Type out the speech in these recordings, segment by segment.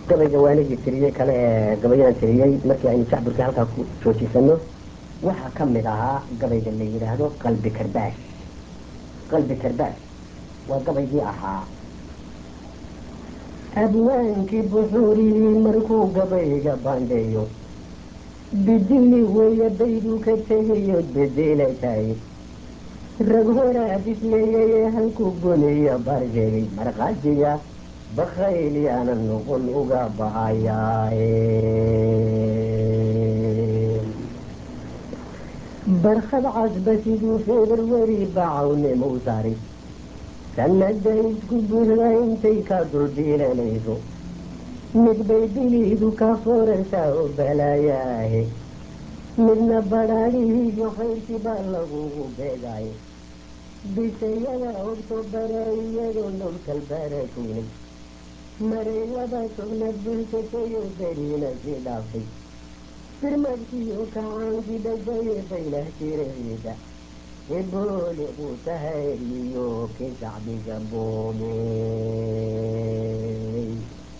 gabayga waanigii tiriyey kale ee gabayadaan tiriyey markii aynu jacburkii halkaa ku joojisano waxaa ka mid ahaa gabayga la yidhaahdo qalbi karbaash qalbi karbaash waa gabaygii ahaa abwaankii buxuurihii markuu gabayga baandheeyo bidini weeye bayduu ka tegayood bedelatay rag horaa bisleeyay halkuu goniyo baar sheegay markhaatiga bakayl yaana noqon uga bahayaaye barkhad casba siduu februari bacawnimou saaray sanada isku buuxda intay ka dulbiilanayso mid bay bilidu ka fooraysaa oo balaayaahe midna badhaadhihiiyo khayrkii baa lagugu beegaayo bishayada oktobara iyadoo nowkal barakoynay maray laba tobna bulshasayo beriina sii dhaaftay firmadkiiyo kacaankii dhajaye baylah jiraciida ebooliqu tahayriyo ki shacbiga boomey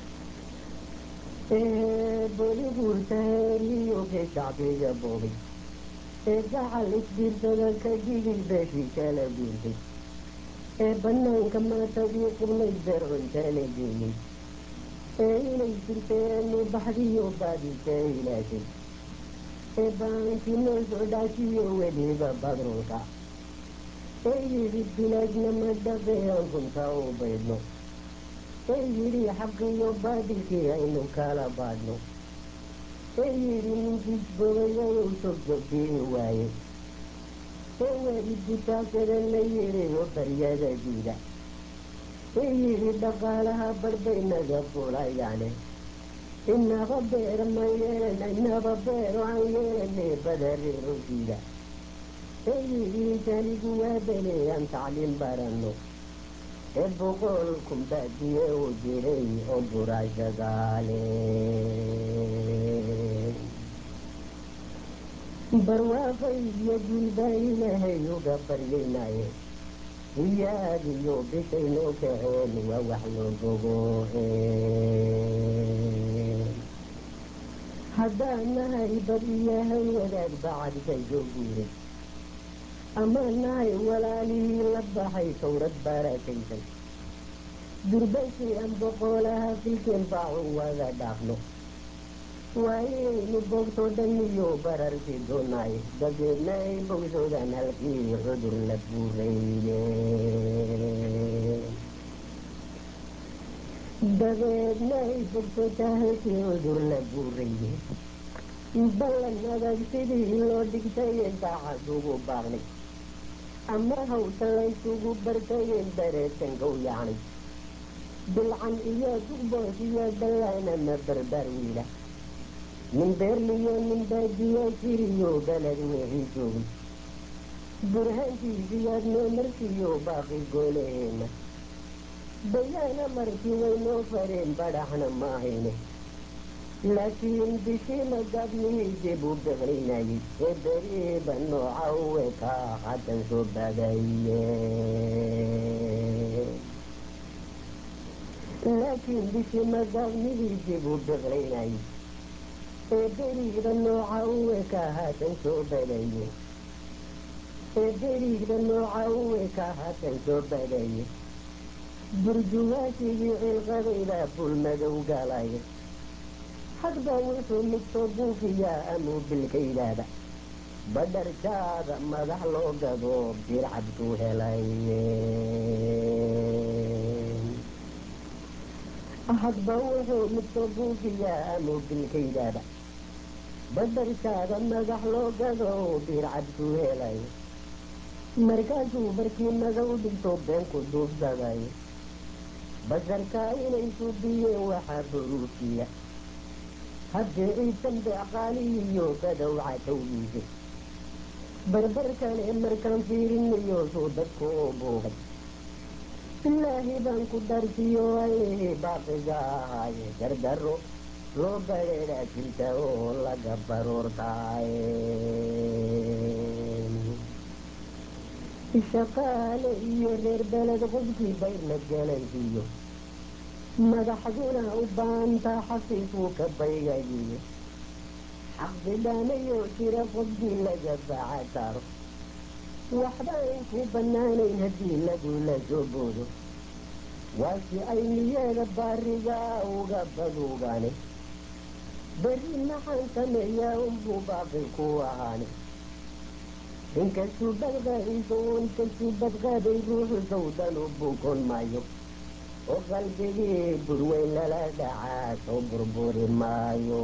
eeboliqu tahayriyo ki shacbiga boomay ee gacal isbiirsada ka digil beeshii kala guurtay ee banaanka maatadii qubnay beercuntala geeyey ee inay jirteenu baxdiyo baadika ilaashay ee baankii noo soo dhaashiyo weliba badrunka ee yidhi bilaajna ma dhaqean runta u baydhno ee yidhi xaqiyo baadilkii aynu kala baadhno ee yidhi ninkii bogayayow sogjogbii waaye ee waalidku taasada la yidhiyo baryada diida ee yidhi dhaqaalaha barbay-naga fulayaane inaba beer ma yeelana inaba beero aan yeelanay badareero diida ee yidhi janigu waa beleeyaan tacliim baranno ee boqol kumbaadiye u jiray oo buraashagaale barwaaqay iyo gulbaa ilaahay uga baryaynaye iyaadiyo bishaynoo kaceen waa wax loo bogo haddaan nahay bad iyahay wadaag bacadkay soo guuray ama nahay walaalihii la baxay towrad baaraakaysay durbashii aan boqolaha filkeen baacu wada dhaafno waayaynu boogtoo dhan iyo bararkii doonaay dabeedna ay bogsoodaan halkii cudur la buurayye dabeedna ay bogsootaa halkii cudur la buurayye ballan adag sidii loo dhigtayen daacad ugu baaqnay ama hawta laysugu bartayen bareetankow yacnay bilcan iyo dugboos iyo dallaana ma barbar wiila nin beerliyo nin baadiya jiriyo baled wixii joogay burhaantiisiyaad noo markiyo baaqi gooleheena bayaana markii waynoo fareen badhaxna maahayne laakiin bishii magabnihii dib u beqlinayay ee beriiba nooca uwe ka haddan soo badaye laakiin bishii magabnihii dib u beqlinayay ee beriida nooca uwe ka haddan soo badaye ee beriida nooca uwe ka haddan soo badaye burjuwaasigii cilqadayda bulmadow galaya hadba wuxuu mid soo buufiyaa amuu bilkaydaada badharjaada madax loo gado bircabkuu helay hadba wuxuu mid soo buufiyaa amuu bilkaydaada badharjaada madax loo gado bircabkuu helay markaasuu barkii madow dhigto beenku duubsaday basarkaa inay suubiyeen waxaa buruufiya haddii ciisan beeqaalihiyo badowca tawgiisay barbarkane markaan fiirinayo suu dadku u buugay bilaahi baan ku darsiyo allihii baaqiga ahaaye dardaro loo badheedhaa jirta oo laga baroortaaye shaqaale iyo reer beled qofkii bayrna galansiiyo madaxduna u baantaa xafiisuu ka baygayiye xaqbidhaanayoo jira qofkii laga baaca saaro waxba ayn ku bannaanayn haddii lagula soo boodo waasi ay niyeeda baarigaa uga baduugaane berri maxaan sameeyaa unbuu baaqi ku ahaane inkastuu badqaadiso inkastuu badqaaday ruuxu sawdan u buukon maayo oo qalbigii burweyn lala dhacaa soo burburi maayo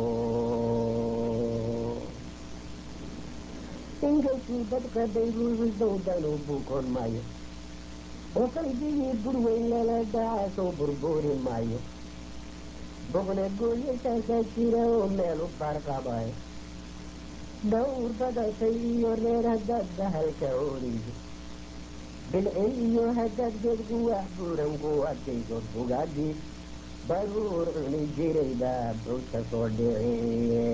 inkastuu badqaday ruuxu sawdan u buukon maayo oo qalbigii burweyn lala dhacaa soo burburi maayo boqna gooyashaasaa jira oo meel u baarqabayo dhawr badatay iyo reer haddaad bahalka oodayso bilcil iyo haddaad geedku wax buuran ku adkayso bugaagii baruur cuni jiray baa bowdka soo dhiciye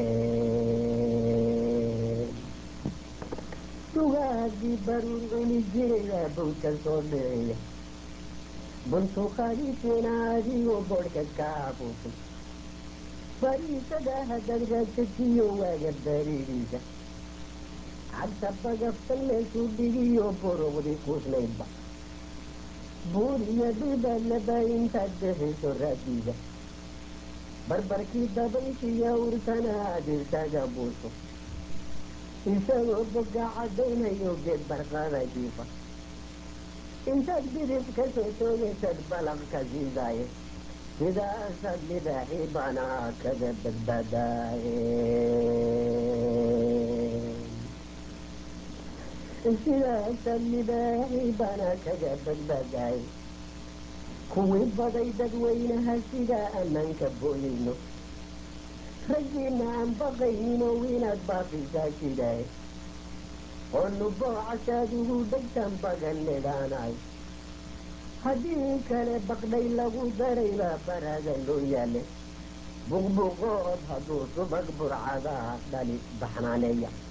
bugaagii baruur cuni jiray baa bowdka soo dhiciye buntuqadiisina adigoo boodhka ka afuufay bariisada haddaad raagsajiyo waaga baridiisa cagta bagaftan meeshuu dhigiyo boroqdi kuusnaydba buur iyo dhibadlaba intaad bixiso raadiisa barbarkii dabayshiya urtana aad isaga buuso isagoo boga caddaynayo geed barqada jiifa intaad bidib ka soo toogaysad balaq ka siidaaye sidaasaad libaaxii banaa kaga badbaadaaye sidaasaad libaaxii banaa kaga badbaadaaye kuwii baday dadweynaha sidaa ammaanka booyayno raggiina aan baqayninoo inaad baafisaa jidaaye oo nuboocasaad ugu dhegtan bagan nidhaanaay haddii kale baqdhay lagu daray baa baraga loo yaale buqbuqood hadduu subag burcadaa dhali baxnaaneeya